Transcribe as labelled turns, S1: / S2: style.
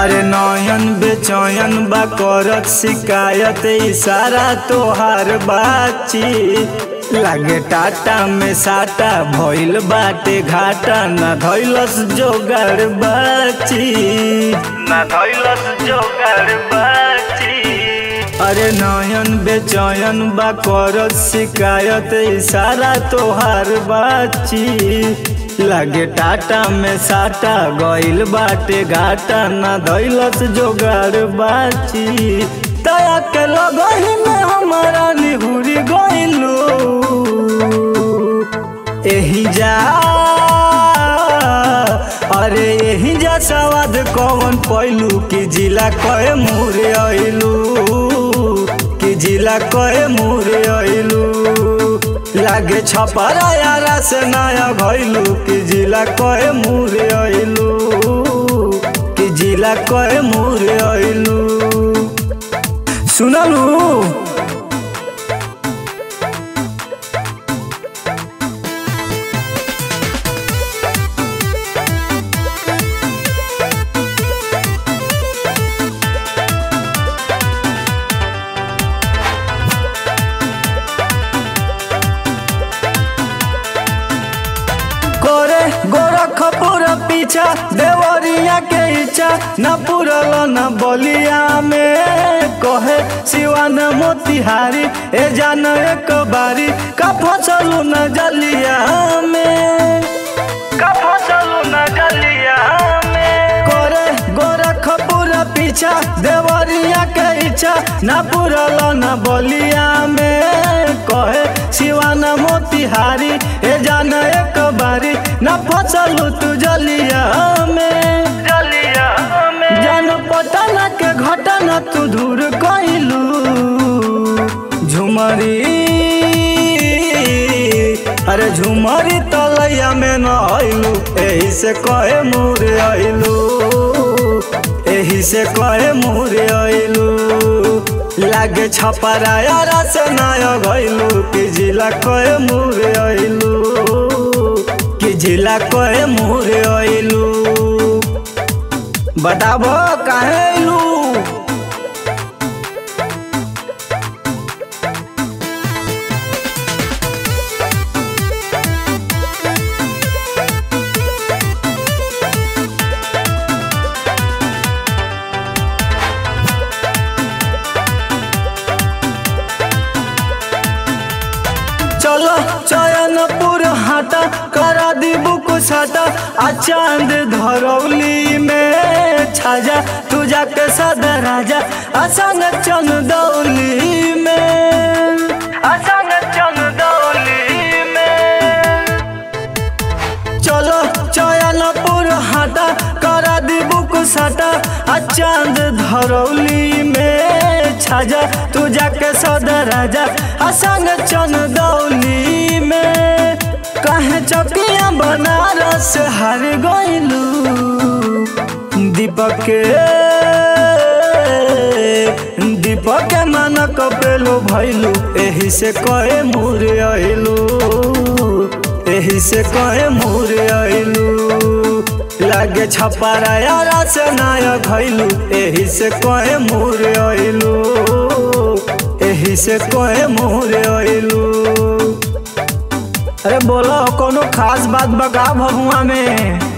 S1: अरे नयन बेचयन बा करत शिकायत इशारा तोहार बाची लागे टाटा में साटा भइल बाटे घाटा ना धैलस जोगाड़ बाची ना धैलस जोगाड़ बाची अरे नयन बेचयन बा करत शिकायत इशारा तोहार बाची लागे टाटा में साटा गइल बाटे घाटा ना धैलस जोगाड़ बाची तया के लगही में हमारा निहुरी गइलू एही जा अरे एही जा सवाद कौन पैलू कि जिला कहे मुरे अइलू कि जिला कहे मुरे अइलू लागे छपरा यारा से नया भइलू कि जिला कहे मुरे अइलू कि जिला कहे मुरे अइलू सुनलू करे गोरखपुर पीछा देवरिया के इच्छा न पुरल न बलिया में कहे सिवान मोतिहारी ए जान एक बारी का फसलू न जलिया में का फसलू न जलिया में करे गोरखपुर पीछा देवरिया के इच्छा न पुरल न बलिया में कहे सिवान मोतिहारी ए जान एक बारी न फसलू तू जलिया में जलिया में जान पटना के घटना तू दूर कइलू झुमरी अरे झुमरी तलैया में न आइलू एही से कहे मुरे आइलू एही से कहे मुरे आइलू लागे छपरा यारा से नया गइलू कि जिला कहे मुरे आइलू कि जिला कहे मुरे आइलू बताबो काहे आइलू चलो चयनपुर हाटा करा दी बुक साटा आ चांद धरौली में छाजा तू जाके सदा राजा असंग चंदौली में असंग चंदौली में चलो चयनपुर हाटा करा दी बुक साटा आ चांद धरौली में छाजा तू जाके सदा राजा असंग चंदौली में कहे चकिया बनारस हार गइलू दीपक के दीपक के मन कपेलो भइलू एही से कहे मुरे अइलू एही से कहे मुरे अइलू लागे छपारा यारा से नाया घइलू एही से कहे मुरे अइलू एही से कहे मुरे अइलू अरे बोलो कोनो खास बात बका भगुआ में